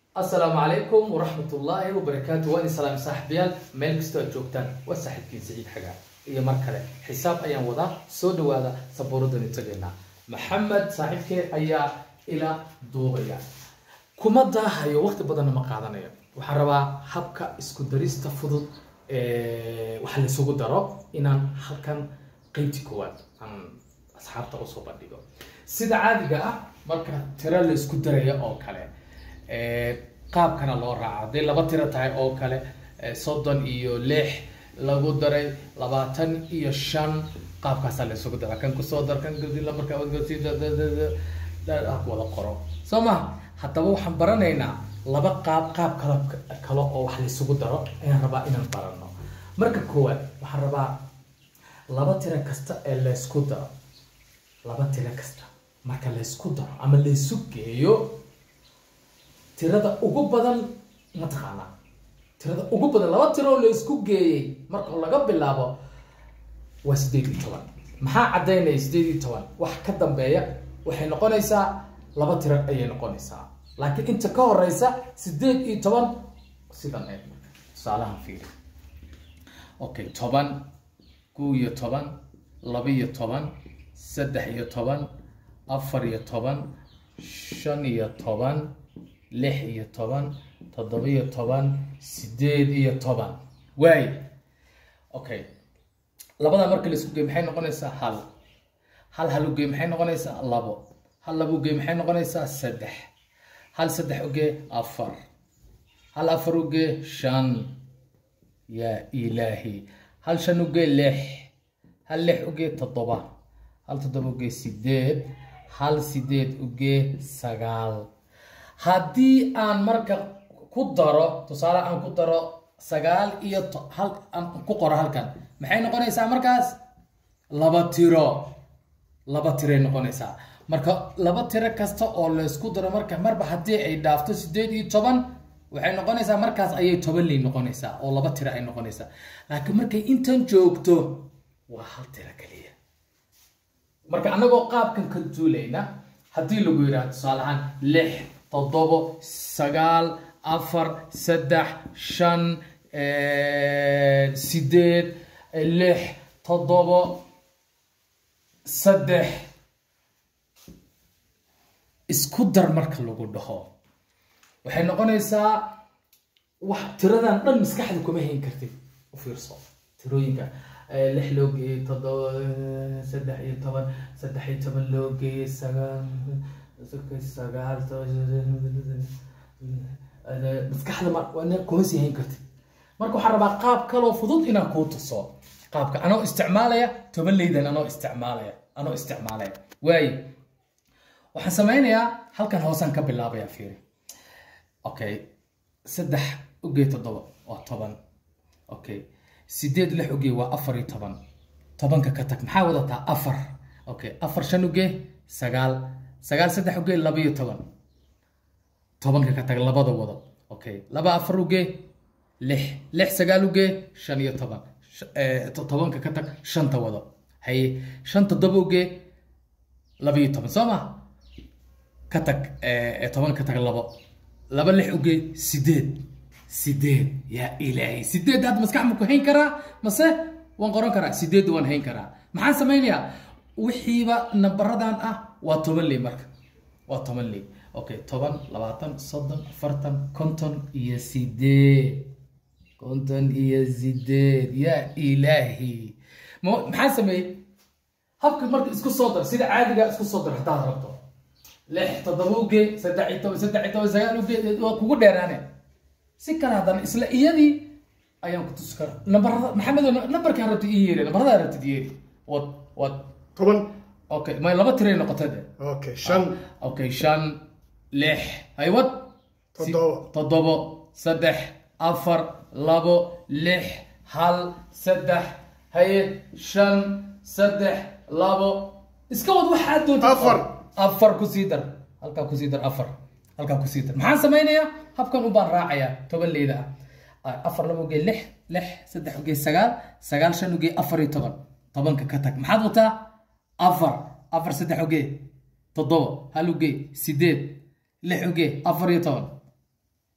asalaamu calaykum waraxmat ullaahi wabarakaatu waa idin salaam saaxiibayaal meel kastoo aad joogtaan waa saaxiibkiin saciid xagaa iyo mar kale xisaab ayaan wadaa soo dhawaada sabuuradani tagaynaa maxamed saaxiibkee ayaa ila duubaya kuma daahayo waqti badanna ma qaadanayo waxaan rabaa habka isku darista fudud waxa laysugu daro inaan halkan qeybti koowaad aan asxaabta usoo bandhigo sida caadiga ah marka tiro la isku daraya oo kale qaabkana loo raaca hadday laba tiro tahay oo kale soddon iyo lix lagu daray labaatan iyo shan qaabkaasaa la isugu dara kan kusoo dar kan markaa wada qoro soo maha haddaba waxaan baranaynaa laba qaab qaab kale kale oo wax laysugu daro ayaan rabaa inaan barano marka koowaad waxaan rabaa laba tiro kasta ee laysku daro laba tiro kasta marka laysku daro ama laysu geeyo tirada ugu badan mataqaanaa tirada ugu badan laba tiro oo laysku geeyey marka laga bilaabo waa sideed iyo toban maxaa caddaynaya sideed iyo toban wax ka dambeeya waxay noqonaysaa laba tiro ayay noqonaysaa laakiin inta ka horeysa sideed iyo toban sidan eeg marka tusaalahan fiiri okay toban kow iyo toban laba iyo toban saddex iyo toban afar iyo toban shan iyo toban lix iyo toban toddoba iyo toban sideed iyo toban waay okay labada marka laisku gey maxay noqonaysaa hal hal hal ugey maxay noqonaysaa labo hal laba ugey maxay noqonaysaa saddex hal saddex ugee afar hal afar ugee shan yaa ilaahi hal shan ugee lix hal lix ugee toddoba hal toddoba ugee sideed hal sideed ugee sagaal haddii aan marka ku daro tusaale aan ku daro sagaal iyo hal aan ku qoro halkan maxay noqonaysaa markaas laba tiro laba tiray noqonaysaa marka laba tiro kasta oo laysku daro marka marba haddii ay dhaafto sideed iyo toban waxay noqonaysaa markaas ayay toban ley noqonaysaa oo laba tiro ay noqonaysaa laakiin markay intan joogto waa hal tiro kaliya marka annagoo qaabkan ka duulayna haddii lagu yidhaha tusaale ahaan lix toddobo sagaal afar saddex shan sideed lix toddobo saddex isku dar marka lagu dhaho waxay noqonaysaa wax tiradan dhan maskaxda kuma hayn kartid u fiirso tirooyinka lix loo geeyey toddoba saddex iyo toban saddex iyo toban loo geeyey sagaal sagaal maskaxda kuma sii hayn kartid marka waxaan rabaa qaab kaloo fudud inaan kuu tuso qaabka anoo isticmaalaya toban leydan anoo isticmaalaya anoo isticmaalaya waaye waxaan sameynayaa halkan hoosaan ka bilaabaya fiiri okay saddex ugee toddoba waa toban okay sideed lix ugee waa afar iyo toban tobanka ka tag maxaa wadataa afar okay afar shan ugee sagaal sagaal saddex ugee laba iyo toban tobanka ka tag labada wado okay laba afar ugee lix lix sagaal ugee shan iyo toban tobanka ka tag shanta wado haye shan toddoba ugee laba iyo toban soo ma ka tag toban ka tag labo laba lix ugee sideed sideed yaa ilaahay sideed hadda maskax ma ku hayn karaa mase waan qoran karaa sideed waan hayn karaa maxaan samaynayaa wixiiba nambaradan ah waa toban ley marka waa toban ley okay toban labaatan soddon afartan konton iyo sideed konton iyo sideed yaa ilaahi maxaa sameeyey habka marka isku soo dar sida caadiga isku soo dar haddaad rabto lix toddoba ugee saddex iyo toban saddex iyo toban sagaal ugee waa kugu dheeraane si kale haddana isla iyadii ayaan ku tusi kara nambarada maxamed nambarkaan rabtid ii yeeri nambarada rabtid yeeri wad wad toban okay may laba tiray noqota de okay shan okay shan lix haywad toddoba toddobo saddex afar labo lix hal saddex haye shan saddex labo iska wad waxaad doonta Afar. afar kusii dar halkaa kusii dar afar halkaa kusii dar maxaan samaynayaa habkan u baan raacayaa toban leyda ah afar laba ugee lix lix saddex ugee sagaal sagaal shan ugee afar iyo toban tobanka ka tag maxaad wataa afar afar saddex ugee toddoba hal ugee sideed lix ugee afar iyo toban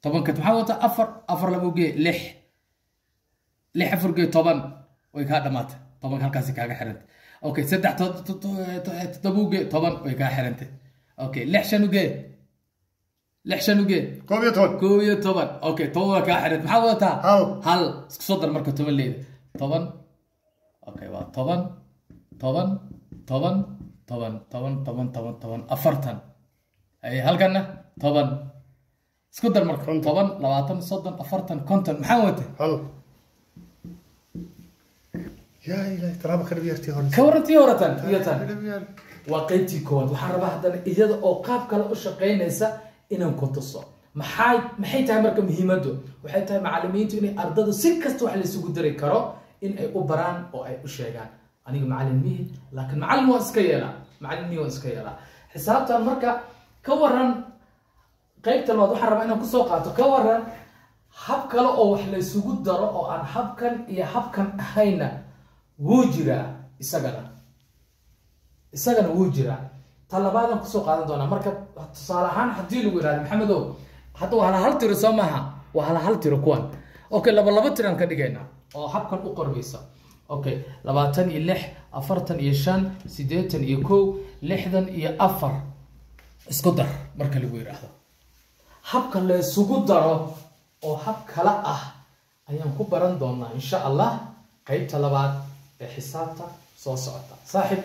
tobanka maxaa wata afar afar laba ugee lix lix afar gee toban way kaa dhamaatay tobanka halkaasi kaaga xirantay okay saddex to- to- to- to- toddoba ugee toban way kaa xirantay okay lix shan ugee lix shan ugee koob iyo toban koob iyo toban okay toban waa kaa xirantay maxaa wadataa hal hal isku soo dar marka toban leyda toban okay waa toban toban toban toban toban toban toban toban afartan ay halkana toban isku dar marka Konton. toban labaatan soddon afartan konton maxaa wata hal yaa ilahay talaaba ka dhabyartii hore ka warantii horatan iyo tan Dhabyar. waa qaybtii koowaad waxaan rabaa haddana iyada oo qaab kale u shaqaynaysa inaan ku tuso maxay maxay tahay marka muhiimaddu waxay tahay macalimiintu inay ardada si kasta wax laysugu dari karo in ay u baraan oo ay u sheegaan aniga macalin mihi laakiin macalin waan iska yeelaa macalin mihi waan iska yeelaa xisaabtan marka ka waran qaybta labaad waxaan rabaa inaan kusoo qaato ka waran hab kale oo wax laysugu daro oo aan habkan iyo habkan ahayna wuu jiraa isagana isagana wuu jiraa ta labaadan kusoo qaadan doonaa marka tusaale ahaan haddii lagu yihahdo maxamedow hadda waa hala hal tiro soo maaha waa hala hal tiro kuwan okay laba laba tiraan ka dhigaynaa oo habkan u qormaysa okay labaatan iyo lix afartan iyo shan siddeetan iyo kow lixdan iyo afar isku dar marka lagu yidhaahdo habka la isugu daro oo hab kala ah ayaan ku baran doonaa insha allah qaybta labaad ee xisaabta soo socota saaxib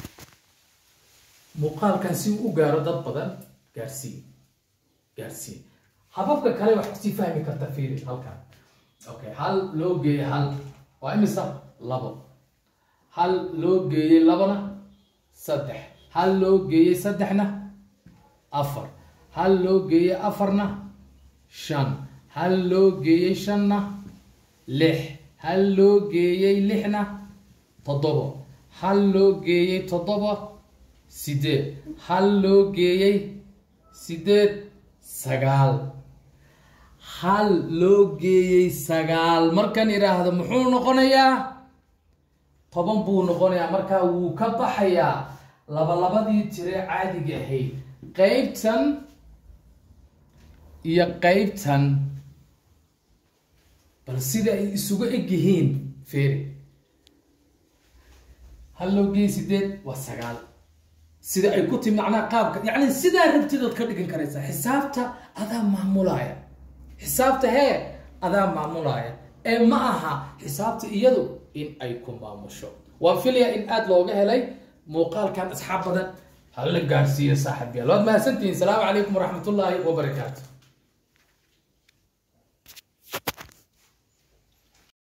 muuqaalkan si uu u gaaro dad badan gaarsiin gaarsiin hababka kale wax kusii fahmi karta fiiri halkan okay hal loo geeyey hal waa imisa labo hal loo geeyey labana saddex hal loo geeyey saddexna afar hal loo geeyey afarna shan hal loo geeyey shanna lix hal loo geeyey lixna toddobo hal loo geeyey toddoba sideed hal loo geeyey sideed sagaal hal loo geeyey sagaal markan idhaahdo muxuu noqonayaa toban buu noqonayaa markaa wuu ka baxayaa labalabadii tire caadiga ahayd qeybtan iyo qeybtan bal sida ay isugu eg yihiin feeri hal loo geeyey sideed waa sagaal sida ay ku timi macnaha qaabka yacni sidaa rabtidood ka dhigan karaysaa xisaabta adaa maamulaya xisaabta hee adaa maamulaya ee ma aha xisaabta iyadu in ay ku maamusho waan filaya in aada looga helay muuqaalkan asxaab badan hala gaarsiiyo saaxib yaal waad mahadsantihiin salaamu calaykum waraxmatullaahi wabarakaatu